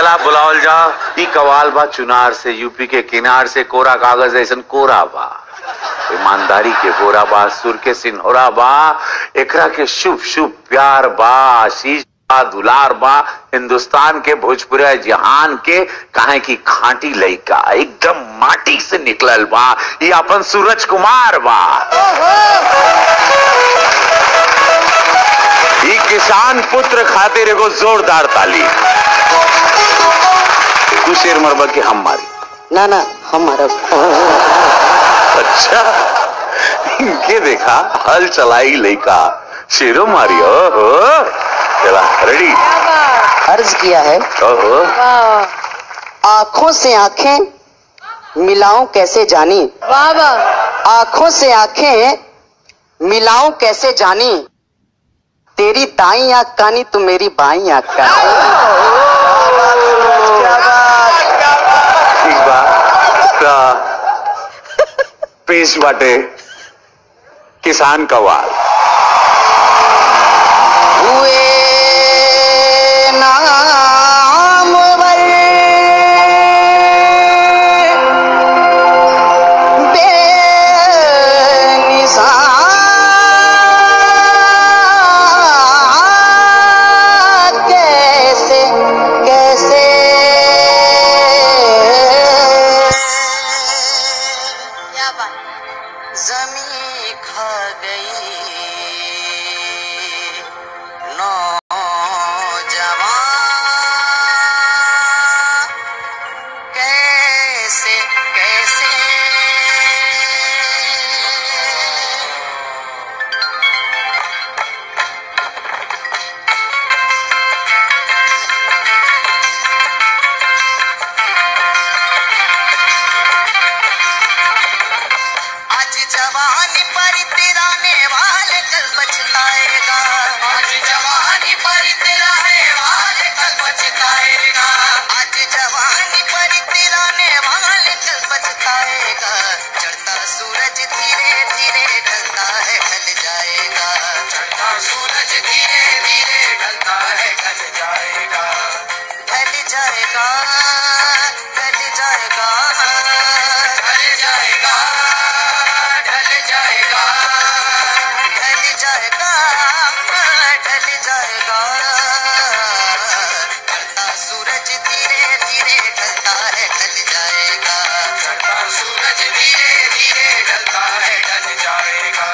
चला बुलावल जा ई कवाल बा चुनार से यूपी के किनार से कोरा कागज ऐसन कोरा बा ईमानदारी के गोरा बा सुर के सिन्होरा बा एकरा के शुभ शुभ प्यार बा आशीष बा दुलार बा हिंदुस्तान के भोजपुरिया जहान के काहे की खांटी लइका एकदम माटी से निकलल बा ये अपन सूरज कुमार बा ई किसान पुत्र खातिर एगो जोरदार ताली तू शेर मरबा के हम मारी ना ना हमारा अच्छा इनके देखा हल चलाई लइका शेरो मारी ओहो चला रेडी अर्ज किया है ओहो आंखों से आंखें मिलाऊं कैसे जानी वाह वाह आंखों से आंखें मिलाऊं कैसे जानी तेरी दाई आंख कानी तू मेरी बाई आंख कानी ठीक बा ता पेश बाटे किसान कवाल हुए नाम कैसे कैसे क्या बात जमी खा गई नौजवान कैसे कैसे आज जवानी पर तेरा नेवाल कल बचताएगा आज जवानी पर तेरा नेवाल कल बचताएगा आज जवानी पर तेरा नेवाल कल बचताएगा चढ़ता सूरज धीरे धीरे ढलता है ढल जाएगा चढ़ता सूरज धीरे धीरे ढलता है ढल जाएगा ढल जाएगा ढल जाएगा ढल जाएगा ढल जाएगा ढल जाएगा ढल जाएगा ढलता सूरज धीरे धीरे ढलता है ढल जाएगा ढलता सूरज धीरे धीरे ढलता है ढल जाएगा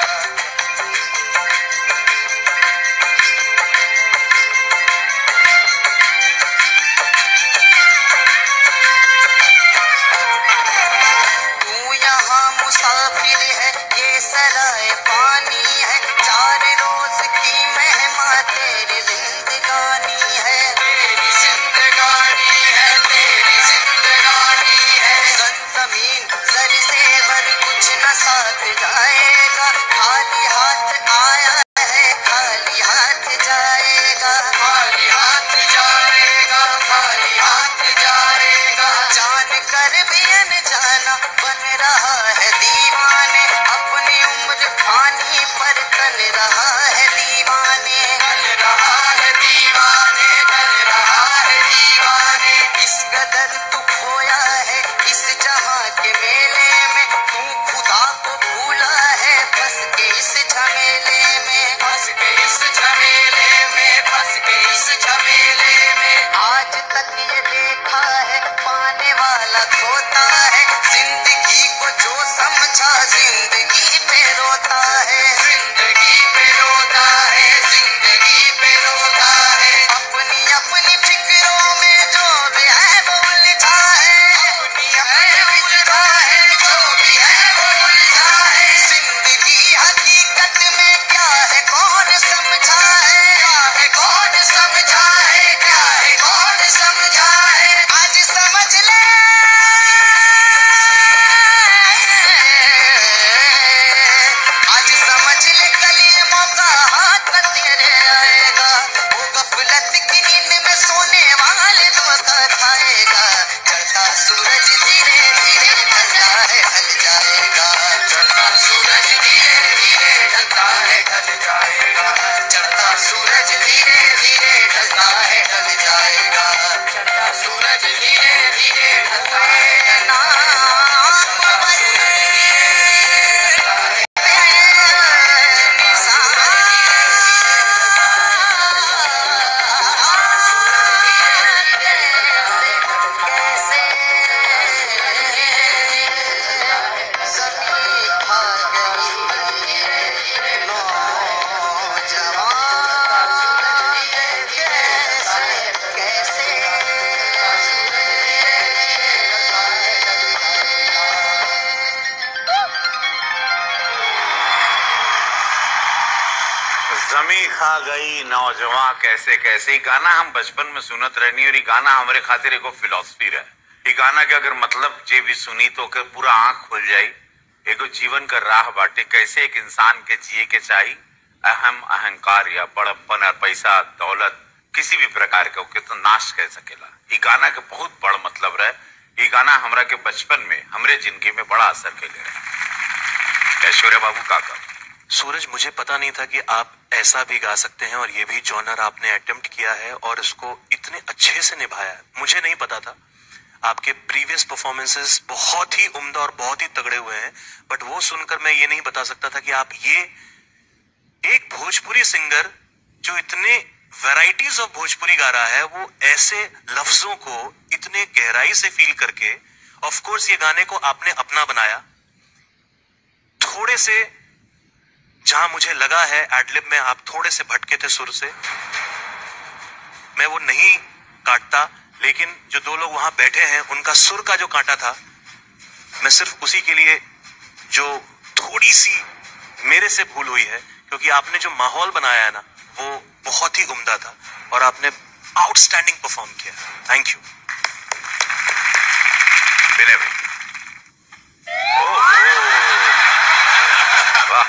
तू यहाँ मुसाफिर है ये सराय पानी है चार रोज की मेहमा तेरी जिंदगानी है तेरी जिंदगानी है तेरी जिंदगानी है सन जमीन सर से भर कुछ न साथ जाएगा खाली हाथ आया है खाली हाथ जाएगा खाली हाथ जाएगा खाली हाथ जाएगा जान कर भी अनजाना बन रहा है दीवाने अपनी उम्र पानी पर तल रहा है दीवाने तल रहा है दीवाने तल रहा है दीवाने इस कदर तू खोया है इस जहां के मेले में तू खुदा को भूला है फंस के इस झमेले में फंस के इस झमेले में फंस के इस झमेले में आज तक ये देखा है पाने वाला खोता है जिंदगी को जो समझा जिंदगी पे रोता है जिंदगी पे रोता है जिंदगी पे रोता है अपनी अपनी फिक्रों में जो भी है वो उलझा है अपनी अपनी उलझा है जो भी है वो उलझा है जिंदगी हकीकत में क्या है कौन समझा है क्या है कौन समझा है क्या है कौन समझा है आज समझ ले देखा गई नौजवान कैसे कैसे ये गाना हम बचपन में सुनत रहनी और ये गाना हमारे खातिर एगो फिलोसफी रहे ये गाना के अगर मतलब जे भी सुनी तो ओकर पूरा आंख खुल जाई एगो जीवन का राह बाटे कैसे एक इंसान के जिए के चाही अहम अहंकार या बड़प्पन और पैसा दौलत किसी भी प्रकार के ओके तो नाश कर सकेला ये गाना के बहुत बड़ मतलब रहे ये गाना हमरा के बचपन में हमरे जिंदगी में बड़ा असर कैले रहे ऐश्वर्या बाबू काका सूरज मुझे पता नहीं था कि आप ऐसा भी गा सकते हैं और ये भी जॉनर आपने अटेम्प्ट किया है और इसको इतने अच्छे से निभाया है मुझे नहीं पता था आपके प्रीवियस परफॉर्मेंसेस बहुत ही उम्दा और बहुत ही तगड़े हुए हैं बट वो सुनकर मैं ये नहीं बता सकता था कि आप ये एक भोजपुरी सिंगर जो इतने वैरायटीज ऑफ भोजपुरी गा रहा है वो ऐसे लफ्जों को इतने गहराई से फील करके ऑफ कोर्स ये गाने को आपने अपना बनाया थोड़े से जहां मुझे लगा है एडलिब में आप थोड़े से भटके थे सुर से मैं वो नहीं काटता लेकिन जो दो लोग वहां बैठे हैं उनका सुर का जो कांटा था मैं सिर्फ उसी के लिए जो थोड़ी सी मेरे से भूल हुई है क्योंकि आपने जो माहौल बनाया है ना वो बहुत ही उम्दा था और आपने आउटस्टैंडिंग परफॉर्म किया थैंक यू विनय भाई वाह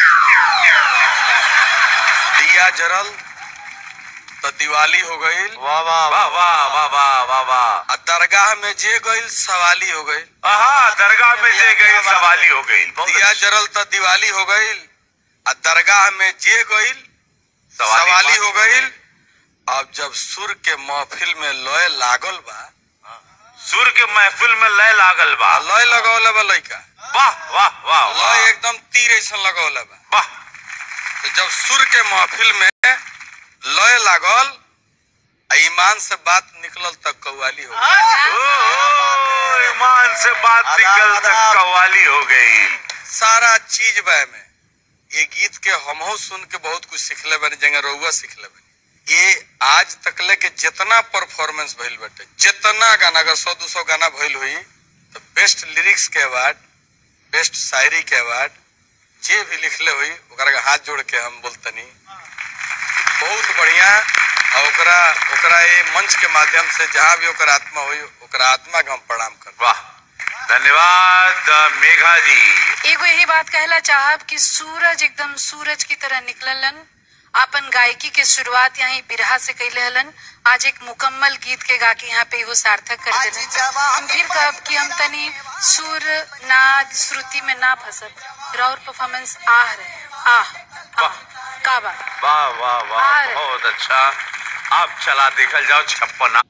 दिया जरल तो दिवाली हो गई वाह वाह वाह वाह वाह वाह वाह वाह आ दरगाह में जे गईल सवाली हो गई हाँ दरगाह में जे गई सवाली हो गई बहुत दिया अच्छा। जरल तो दिवाली हो गईल आ दरगाह में जे गईल सवाली सवाली हो गईल अब जब सुर के महफिल में लय लागल बा सुर के महफिल में लय लागल बा आ लय लगौले बा लइका वाह वाह वाह वाह लय एकदम तीर ऐसा लगौले बा वाह तो जब सुर के महफिल में लय लागल आ ईमान से बात निकलल तक कव्वाली हो गई ओ, ओ, ईमान से बात निकल तक कव्वाली हो गई सारा चीज बा में ये गीत के हमहू सुन के बहुत कुछ सीखले बनी जगह रउआ सीखले बनी ये आज तकले के जितना परफॉर्मेंस भइल बाटे जितना गाना अगर सौ दो सौ गाना भइल हुई तो बेस्ट लिरिक्स के अवार्ड बेस्ट शायरी के अवार्ड जे भी लिखले हुई ओकरा के हाथ जोड़ के हम बोलतनी बहुत बढ़िया और ओकरा ओकरा ये मंच के माध्यम से जहाँ भी ओकर आत्मा हुई ओकरा आत्मा के हम प्रणाम कर वाह धन्यवाद मेघा जी एगो यही बात कहला चाहब कि सूरज एकदम सूरज की तरह निकललन अपन गायकी के शुरुआत यहाँ बिरहा से कैले हलन आज एक मुकम्मल गीत के गा के यहाँ पे एगो सार्थक कर देने हम फिर कहब कि हम तनी सुर नाद श्रुति में ना फंसब और परफॉर्मेंस आह रहे आह आह का बात वाह वाह वाह और- बहुत अच्छा अब चला देखल जाओ छप्पन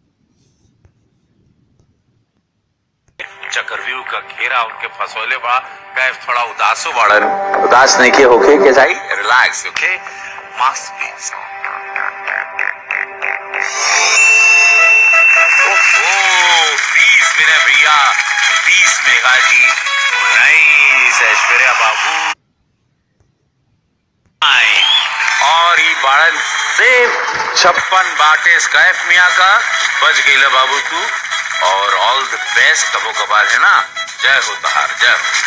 चक्रव्यूह का घेरा उनके फसोले बा कैफ थोड़ा उदासो बाड़न उदास नहीं के होके के जाई रिलैक्स ओके मास्क प्लीज ओहो बीस विनय भैया बीस मेघा जी उन्नीस ऐश्वर्या बाबू आई और ई बाड़न सिर्फ छप्पन बाटे स्कैफ मिया का बच गई बाबू तू और ऑल द बेस्ट कबो कबार है ना जय हो तहार जय हो